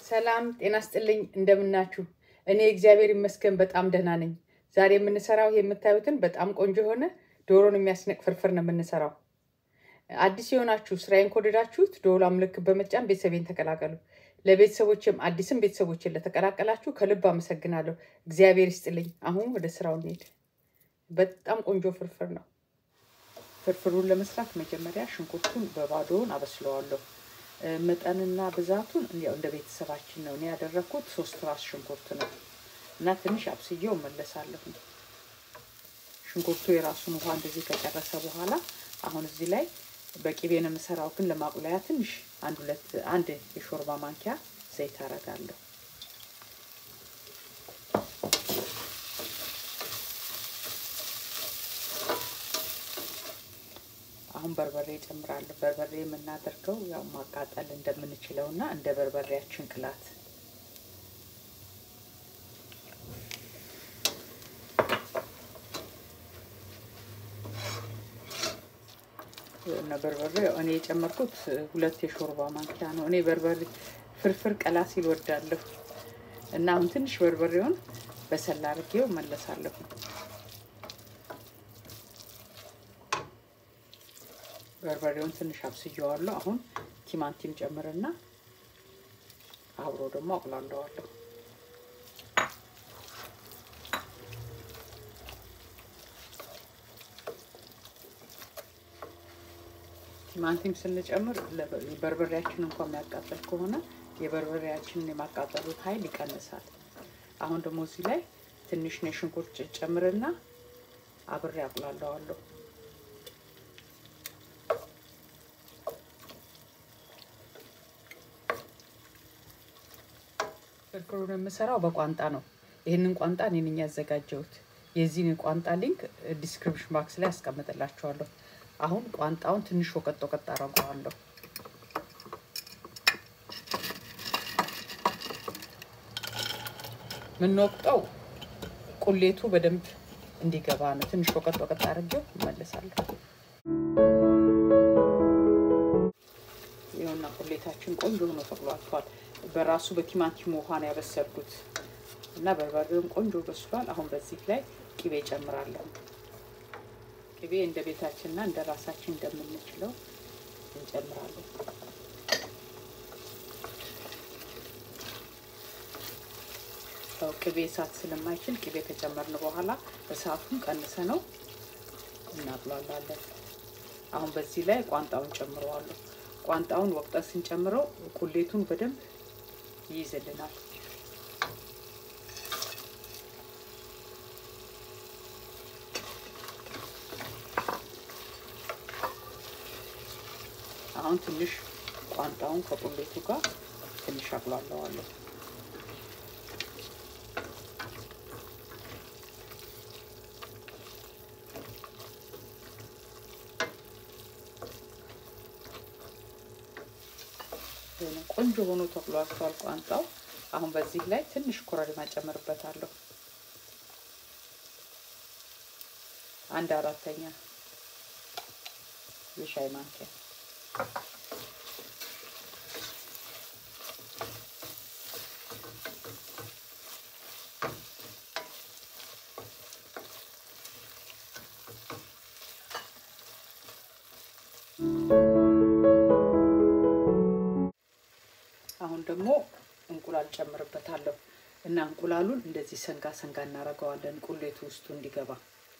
ሰላም ጤና ስጥልኝ፣ እንደምናችሁ። እኔ እግዚአብሔር ይመስገን በጣም ደህና ነኝ። ዛሬ የምንሰራው የምታዩትን በጣም ቆንጆ የሆነ ዶሮን የሚያስነቅ ፍርፍር ነው የምንሰራው። አዲስ የሆናችሁ ስራዬን ከወደዳችሁት ደወሏ ምልክት በመጫን ቤተሰቤን ተቀላቀሉ። ለቤተሰቦችም አዲስም ቤተሰቦችን ለተቀላቀላችሁ ከልብ አመሰግናለሁ። እግዚአብሔር ይስጥልኝ። አሁን ወደ ስራው እንሄድ። በጣም ቆንጆ ፍርፍር ነው። ፍርፍሩን ለመስራት መጀመሪያ ሽንኩርቱን በባዶውን አበስለዋለሁ። መጠንና ብዛቱን ያው እንደ ቤተሰባችን ነው። እኔ ያደረግኩት ሶስት ራስ ሽንኩርት ነው እና ትንሽ አብስዬው እመለሳለሁ። ሽንኩርቱ የራሱን ውሃ እንደዚህ ከጨረሰ በኋላ አሁን እዚህ ላይ በቂቤ ነው የምሰራው፣ ግን ለማቁላያ ትንሽ አንድ ሁለት አንድ የሾርባ ማንኪያ ዘይት አረጋለሁ። አሁን በርበሬ እጨምራለሁ። በርበሬ የምናደርገው ያው ማቃጠል እንደምንችለው እና እንደ በርበሬያችን ቅላት እና በርበሬ እኔ የጨመርኩት ሁለት የሾርባ ማንኪያ ነው። እኔ በርበሬ ፍርፍር ቀላ ሲል ወዳለሁ እና አሁን ትንሽ በርበሬውን በሰላ አድርጌው መለሳለሁ። በርበሬውን ትንሽ አብስየዋለሁ። አሁን ቲማቲም ጨምርና አብሮ ደግሞ አቁላለዋለሁ። ቲማቲም ስንጨምር በርበሬያችን እንኳን የሚያቃጠል ከሆነ የበርበሬያችንን የማቃጠሉት ኃይል ይቀንሳል። አሁን ደግሞ እዚህ ላይ ትንሽ ነው ሽንኩርት ጨምርና አብሬ አቁላለዋለሁ። ፍርፍሩን የምሰራው በቋንጣ ነው። ይህንን ቋንጣ እኔ ነኝ ያዘጋጀሁት። የዚህን ቋንጣ ሊንክ ዲስክሪፕሽን ባክስ ላይ ያስቀምጥላችኋለሁ። አሁን ቋንጣውን ትንሽ ወቀጥ ወቀጥ አደርገዋለሁ። የምንወቅጠው ቁሌቱ በደንብ እንዲገባ ነው። ትንሽ ወቀጥ ወቀጥ አድርጌው እመለሳለሁ። ይኸውና ቁሌታችን ቆንጆ ሆኖ ተቁላልቷል። በራሱ በቲማቲም ውሃ ነው ያበሰልኩት እና በርበሬውም ቆንጆ በስሏል። አሁን በዚህ ላይ ቅቤ ጨምራለሁ። ቅቤ እንደ ቤታችንና እንደ ራሳችን እንደምንችለው እንጨምራለን። ያው ቅቤ እሳት ስለማይችል ቅቤ ከጨመርን በኋላ እሳቱን ቀንሰ ነው እናጥላላለን። አሁን በዚህ ላይ ቋንጣውን ጨምረዋለሁ። ቋንጣውን ወቅጠን ስንጨምረው ቁሌቱን በደንብ ይይዝልናል። አሁን ትንሽ ቋንጣውን ከቁሌቱ ጋር ትንሽ አቁላለዋለሁ። ቆንጆ ሆኖ ተቁላልቷል ቋንጣው። አሁን በዚህ ላይ ትንሽ ኮረሪማ ጨምርበታለሁ። አንድ አራተኛ የሻይ ማንኪያ አሁን ደግሞ እንቁላል ጨምርበታለሁ እና እንቁላሉን እንደዚህ ሰንጋ ሰንጋ እናደርገዋለን ቁሌቱ ውስጡ እንዲገባ።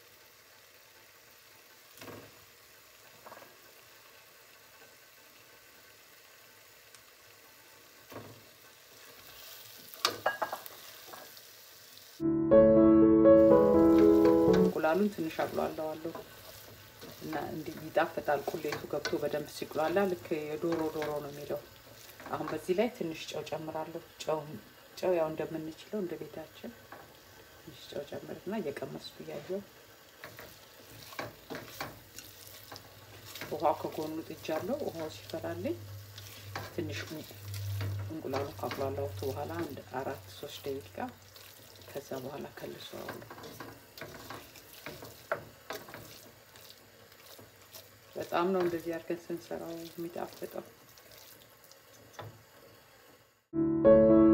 እንቁላሉን ትንሽ አቁላለዋለሁ እና እንዲህ ይጣፍጣል። ቁሌቱ ገብቶ በደንብ ሲቁላላ ልክ የዶሮ ዶሮ ነው የሚለው። አሁን በዚህ ላይ ትንሽ ጨው ጨምራለሁ። ጨው ጨው ያው እንደምንችለው እንደ ቤታችን ትንሽ ጨው ጨምርና እየቀመስኩ እያየሁ ውሃው ከጎኑ ጥጃለሁ። ውሃው ሲፈላልኝ ትንሽ እንቁላሉ ካቁላላሁት በኋላ አንድ አራት ሶስት ደቂቃ ከዛ በኋላ ከልሰዋለሁ። በጣም ነው እንደዚህ አድርገን ስንሰራው የሚጣፍጠው።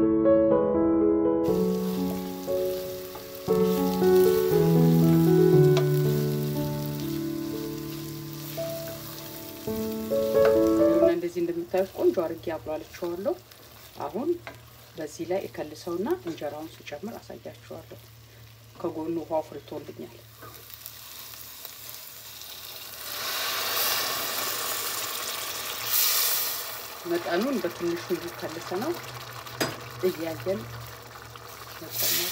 እንደዚህ እንደምታዩት ቆንጆ አድርጌ አብሏልቸዋለሁ። አሁን በዚህ ላይ እከልሰውና እንጀራውን ስጨምር አሳያችኋለሁ። ከጎኑ ውሃው ፍርቶልኛል። መጠኑን በትንሹ እየከልሰ ነው እያየን መጨመር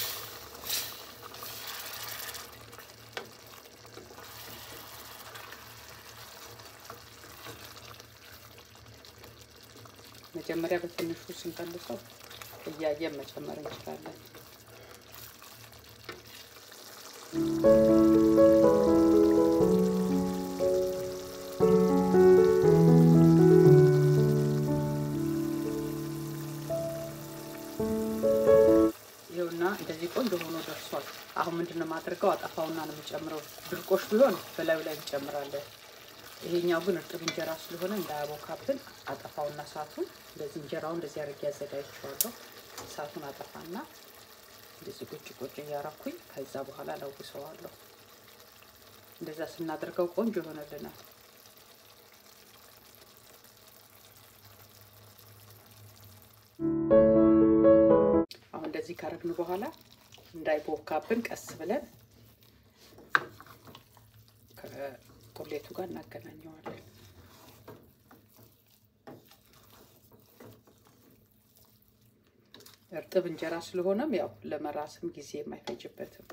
መጀመሪያ በትንሹ ስንቀልሰው እያየን መጨመር እንችላለን። ይኸውና እንደዚህ ቆንጆ ሆኖ ደርሷል። አሁን ምንድን ነው የማደርገው? አጠፋውና ነው የምጨምረው። ድርቆሽ ቢሆን በላዩ ላይ እንጨምራለን። ይሄኛው ግን እርጥብ እንጀራ ስለሆነ እንዳያቦካብን አጠፋውና እሳቱን እንደዚህ እንጀራውን እንደዚህ አድርጌ ያዘጋጅቼዋለሁ። እሳቱን አጠፋና እንደዚህ ቁጭ ቁጭ እያረኩኝ ከዛ በኋላ ለውሰዋለሁ። እንደዛ ስናደርገው ቆንጆ ይሆንልናል። አሁን እንደዚህ ካረግን በኋላ እንዳይቦካብን ቀስ ብለን ቁሌቱ ጋር እናገናኘዋለን። እርጥብ እንጀራ ስለሆነም ያው ለመራስም ጊዜ የማይፈጅበትም።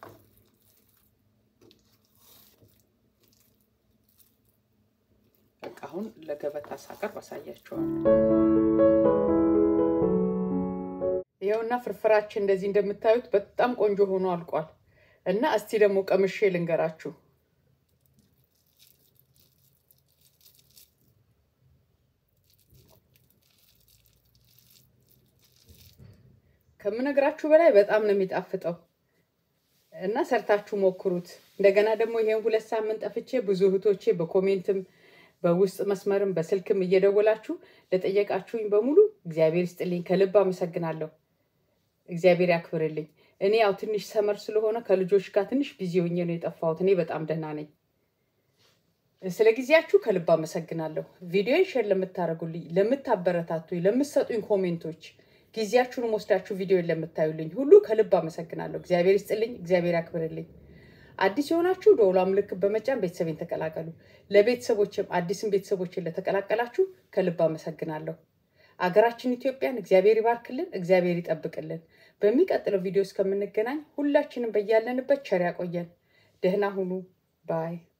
በቃ አሁን ለገበታ ሳቀርብ አሳያቸዋለሁ። ይኸውና ፍርፍራችን እንደዚህ እንደምታዩት በጣም ቆንጆ ሆኖ አልቋል እና እስቲ ደግሞ ቀምሼ ልንገራችሁ። ከምነግራችሁ በላይ በጣም ነው የሚጣፍጠው እና ሰርታችሁ ሞክሩት። እንደገና ደግሞ ይሄን ሁለት ሳምንት ጠፍቼ ብዙ እህቶቼ በኮሜንትም በውስጥ መስመርም በስልክም እየደወላችሁ ለጠየቃችሁኝ በሙሉ እግዚአብሔር ይስጥልኝ፣ ከልብ አመሰግናለሁ። እግዚአብሔር ያክብርልኝ። እኔ ያው ትንሽ ሰመር ስለሆነ ከልጆች ጋር ትንሽ ቢዚ ሆኜ ነው የጠፋሁት። እኔ በጣም ደህና ነኝ። ስለ ጊዜያችሁ ከልብ አመሰግናለሁ። ቪዲዮን ሼር ለምታደርጉልኝ፣ ለምታበረታቱኝ፣ ለምትሰጡኝ ኮሜንቶች ጊዜያችሁን ወስዳችሁ ቪዲዮን ለምታዩልኝ ሁሉ ከልብ አመሰግናለሁ። እግዚአብሔር ይስጥልኝ፣ እግዚአብሔር ያክብርልኝ። አዲስ የሆናችሁ ደወሏ ምልክት በመጫን ቤተሰቤን ተቀላቀሉ። ለቤተሰቦችም አዲስም ቤተሰቦችን ለተቀላቀላችሁ ከልብ አመሰግናለሁ። አገራችን ኢትዮጵያን እግዚአብሔር ይባርክልን፣ እግዚአብሔር ይጠብቅልን። በሚቀጥለው ቪዲዮ እስከምንገናኝ ሁላችንም በያለንበት ቸር ያቆየን። ደህና ሁኑ ባይ